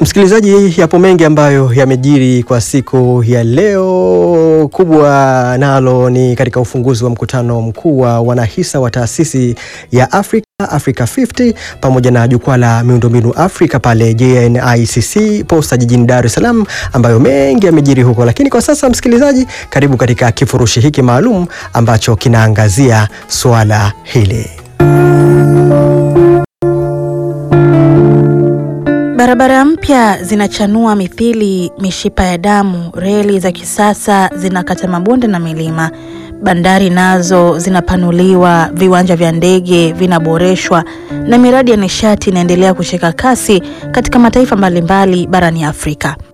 Msikilizaji, yapo mengi ambayo yamejiri kwa siku ya leo. Kubwa nalo ni katika ufunguzi wa mkutano mkuu wa wanahisa wa taasisi ya Afrika Africa 50 pamoja na jukwaa la miundombinu Afrika pale JNICC Posta jijini Dar es Salaam, ambayo mengi yamejiri huko. Lakini kwa sasa, msikilizaji, karibu katika kifurushi hiki maalum ambacho kinaangazia suala hili. Barabara mpya zinachanua mithili mishipa ya damu, reli za kisasa zinakata mabonde na milima, bandari nazo zinapanuliwa, viwanja vya ndege vinaboreshwa na miradi ya nishati inaendelea kushika kasi katika mataifa mbalimbali barani Afrika.